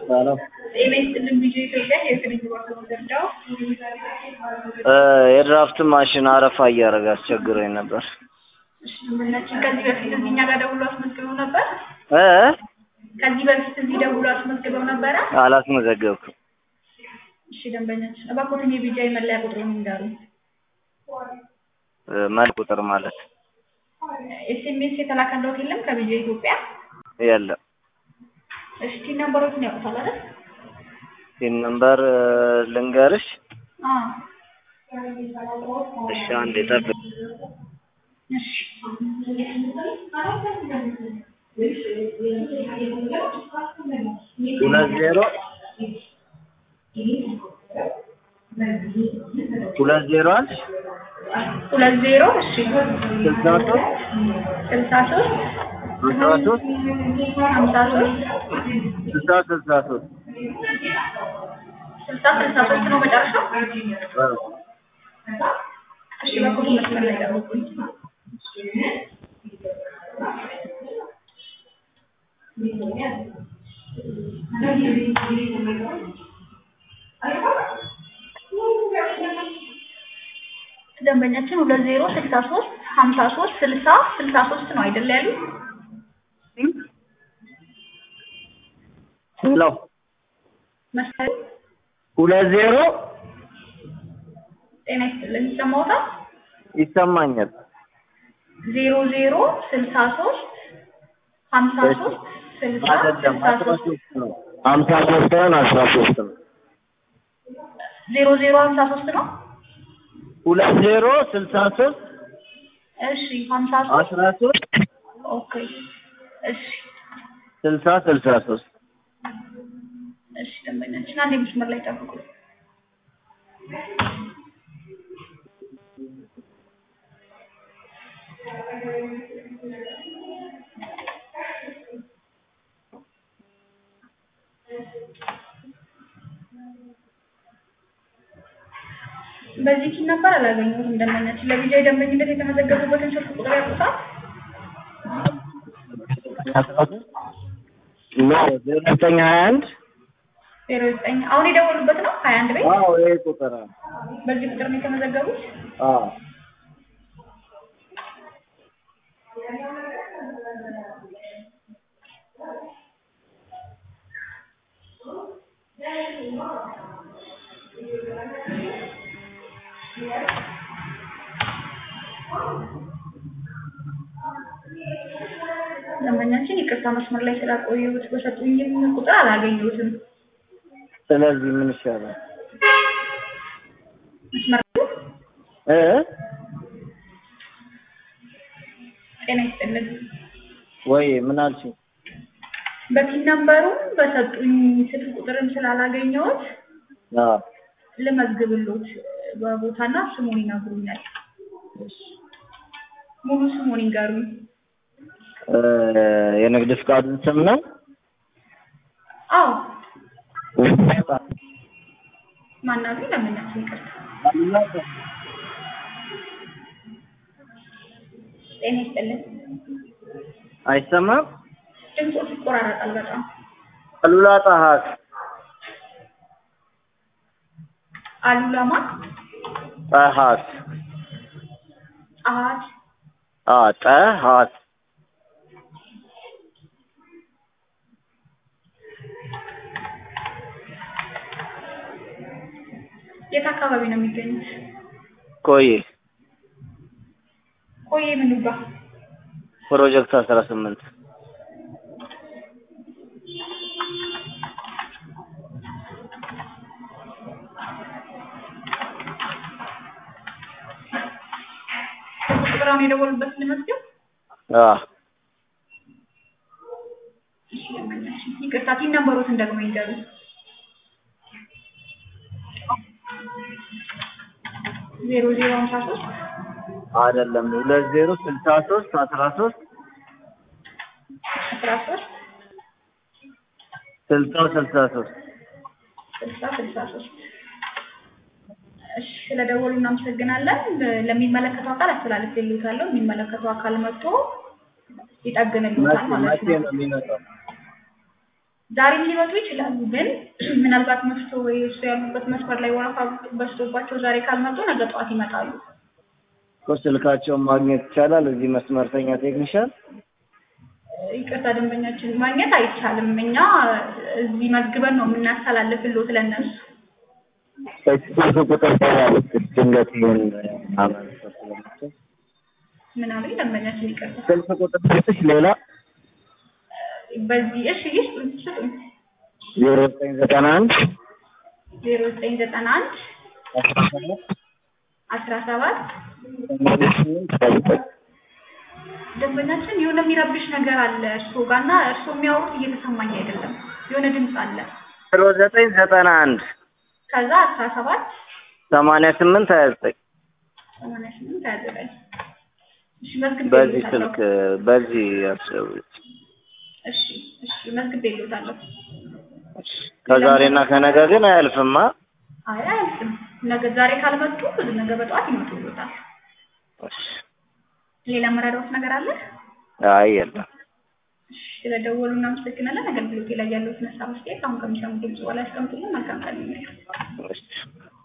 ሰላም ጤና ይስጥልን ቪዲዮ ኢትዮጵያ የክልል ባንክ መረጃው የድራፍት ማሽን አረፋ እያደረገ አስቸግሮኝ ነበር። እሺ ምናችን ከዚህ በፊት እዚህ እኛ ጋር ደውሎ አስመዝግበው ነበር። እ ከዚህ በፊት እዚህ ደውሎ አስመዝግበው ነበረ። አላስመዘገብኩም። እሺ ደንበኛችን እባክዎትን የቢጃይ መለያ ቁጥሩን ይንገሩ። መልክ ቁጥር ማለት ኤስኤምኤስ የተላከለት የለም ከቢጃይ ኢትዮጵያ። የለም። እሺ ነምበሮችን ያውቁታል አይደል? ሲን ነምበር ልንገርሽ። አዎ እሺ አንዴ ጠብቅ። እሺ ሁለት ዜሮ ሁለት ዜሮ አንድ ሁለት ዜሮ እሺ ስልሳ ሶስት ስልሳ ሶስት አስራ ሶስት ሀምሳ ሶስት ስልሳ ስልሳ ሶስት ስልሳ ስልሳ ሶስት ነው መጨረሻው። እሺ በኩል መስመር ላይ ጠብቁኝ። ደንበኛችን ሁለት ዜሮ ስልሳ ሶስት ሀምሳ ሶስት ስልሳ ስልሳ ሶስት ነው አይደል ያሉ? ሄሎ መስመር ሁለት ዜሮ ጤና ይስጥልን ይሰማዎታል? ይሰማኛል። ዜሮ ዜሮ ስልሳ ሶስት ሀምሳ ሶስት ስልሳ አይደለም ስልሳ አስራ ሶስት ሶስት ነው። ሀምሳ ሶስት ሳይሆን አስራ ሶስት ነው። ዜሮ ዜሮ ሀምሳ ሶስት ነው። ሁለት ዜሮ ስልሳ ሶስት እሺ ሀምሳ ሶስት አስራ ሶስት ኦኬ እሺ ስልሳ ስልሳ ሶስት እሺ ደንበኛችን አንድ መስመር ላይ ጠብቁ። በዚህ ኪን ነበር አላገኘሁትም። ደንበኛችን ለቢጃይ ደንበኝነት የተመዘገቡበትን ስልክ ቁጥር ያውቁታል? ኖ ዜሮ ዘጠኝ ሀያ አንድ ዜሮ ዘጠኝ አሁን የደወሉበት ነው ሀያ አንድ ቤት አዎ ይሄ ቁጥር ነው። በዚህ ቁጥር ነው የተመዘገቡት። አዎ ደንበኛችን ይቅርታ መስመር ላይ ስላቆየሁት በሰጡኝም ቁጥር አላገኘሁትም። ስለዚህ ምን ይሻላል? መስመር እ ጤና ይስጥልን። ወይ ምን አልሽኝ? በፒን ነምበሩ በሰጡኝ ስልክ ቁጥርም ስላላገኘሁት አዎ ልመዝግብሎት በቦታና ስሙን ይነግሩኛል። ሙሉ ስሙን ይንገሩኝ። እ የንግድ ፍቃዱን ስም ነው። አዎ ማናሉ ለምናችን ይቅርታ። ጤና ይስጥልን። አይሰማም? ድምፆ ይቆራረጣል በጣም። አሉላ ጣሃት አሉላማ ጣሃት ጸሀት አ ጣሃት የት አካባቢ ነው የሚገኙት? ቆይ ቆየ ምኑ ጋር? ፕሮጀክት አስራ ስምንት ቁጥራውን የደወሉበት ልመዝገብ? አ እሺ ደንበኛችን ይቅርታ ቲን ነምበሮትን ደግሞ ይንገሩ። ዜሮ ዜሮ ሀምሳ ሶስት አይደለም ሁለት ዜሮ ስልሳ ሶስት አስራ ሶስት አስራ ሶስት ስልሳ ስልሳ ሶስት ስልሳ ስልሳ ሶስት እሺ ስለደወሉ እናመሰግናለን። ለሚመለከተው አካል አስተላልፌልዎታለሁ። የሚመለከተው አካል መጥቶ ይጠግንልዎታል ማለት መቼ ነው። ነው የሚመጣው? ዛሬም ሊመጡ ይችላሉ። ግን ምናልባት መሽቶ ወይ እሱ ያሉበት መስመር ላይ ወረፋ በዝቶባቸው ዛሬ ካልመጡ ነገ ጠዋት ይመጣሉ። እኮ ስልካቸውን ማግኘት ይቻላል እዚህ መስመርተኛ ቴክኒሻል ይቅርታ ደንበኛችን ማግኘት አይቻልም። እኛ እዚህ መዝግበን ነው የምናስተላልፍልዎት ለእነሱ። ስልክ ቁጥር ያለች ድንገት ይህን ማመልከት ስለምችል ምን አሉኝ ደንበኛችን? ይቅርታ ስልክ ቁጥር ስጥሽ ሌላ በዚህ እሺ ይስጡ ስጡኝ። ዜሮ ዘጠኝ ዘጠና አንድ ዜሮ ዘጠኝ ዘጠና አንድ አስራ ሰባት አስራ ሰባት ሰማንያ ስምንት ሰባ ዘጠኝ ደንበኛችን የሆነ የሚረብሽ ነገር አለ እርስዎ ጋር እና እርስዎ የሚያወሩት እየተሰማኝ አይደለም። የሆነ ድምፅ አለ። ዜሮ ዘጠኝ ዘጠና አንድ ከዛ አስራ ሰባት ሰማንያ ስምንት ሀያ ዘጠኝ ሰማንያ ስምንት ሀያ ዘጠኝ እሺ መዝግቤ በዚህ ልዎታለሁ። ስልክ በዚህ ያስደውሉት። እሺ እሺ መዝግቤ ልዎታለሁ። ከዛሬና ከነገ ግን አያልፍማ። አይ አያልፍም። ነገ ዛሬ ካልመጡ ነገ በጠዋት ይመጡልዎታል። እሺ። ሌላ መረዳዎት ነገር አለ? አይ የለም። እሺ ስለደወሉ እናመሰግናለን። አገልግሎቴ ላይ ያለዎትን ሀሳብ አስተያየት አሁን ከሚሰሙ ድምጽ በላይ አስቀምጡልን። መልካም ቀን ይሁንልዎት። እሺ